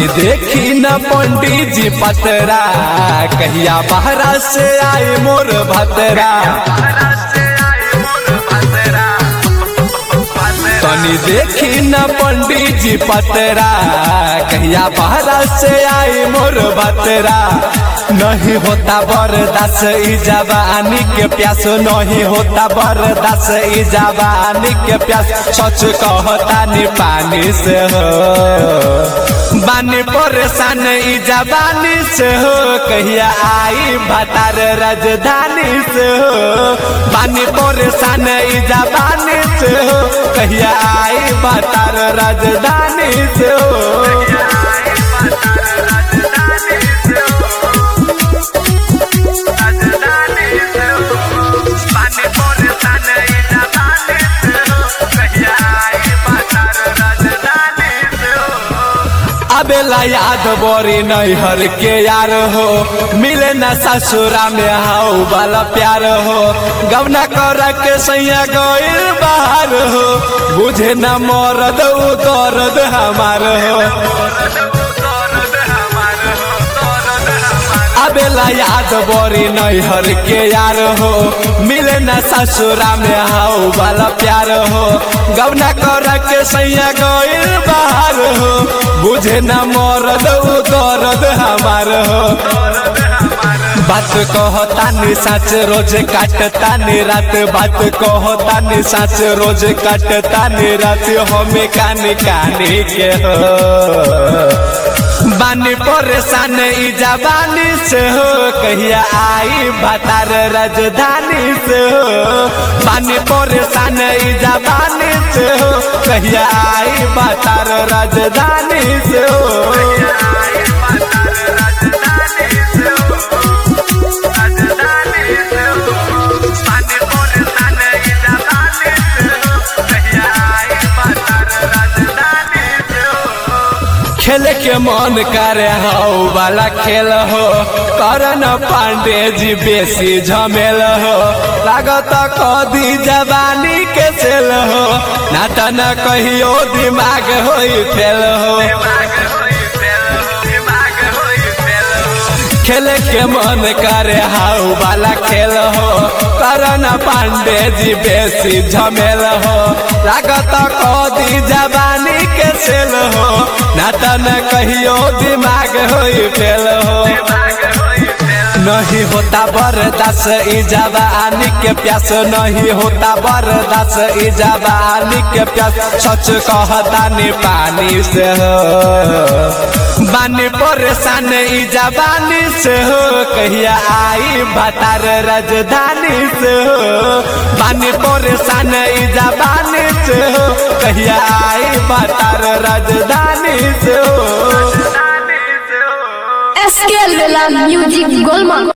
तनी देखी न पंडित जी पतरा कहिया बहरा से आए मोर भतरा तनी देखी न पंडित जी पतरा कहिया बहरा से आए मोर भतरा नहीं होता बरदास ई जवानी के प्यास नहीं होता बरदास ई जवानी के प्यास सच कहता नी पानी से हो बानी परेशान ई जवानी से हो कहिया आई भतार राजधानी से हो बानी परेशान ई जवानी से हो कहिया आई भतार राजधानी से हो अबेला याद बोरी नैहर के यार हो मिले न ससुरा में हाउ वाला प्यार हो गवना कर के सैया गइल बाहर हो बुझे न मरद उ दर्द हमार हो अबेला याद बोरी नैहर के यार हो मिले न ससुरा में हाउ वाला प्यार हो गवना कर के सैया गइल बाहर हो बुझे न मरद उ दर्द हमार हो बात कहता नि सच रोज काटता नि रात बात कहता नि सच रोज काटता नि रात हमें कानी कानी के हो बानी परेशान ई जवानी से हो कहिया आई भतार राजधानी से हो बानी परेशान ई जवानी से हो कहिया आई भतार राजधानी से हो खेल के मन करे हो वाला खेल हो करन पांडे जी बेसी झमेल हो लागत कदी जवानी के सेल हो ना त न कहियो दिमाग होई फेल हो खेल के मन करे हाउ वाला खेल हो करन पांडे जी बेसी झमेल हो लागत कदी जवानी के सेल हो ना त न कहियो दिमाग होई फेल हो नहीं होता बरदास ई जवानी के प्यास नहीं होता बरदास ई जवानी के प्यास सच कहता नी पानी से हो बानी परेशान ई जवानी से हो कहिया आई भतार राजधानी से हो बानी परेशान ई जवानी से हो कहिया आई भतार राजधानी से हो एसके म्यूजिक गोलमाल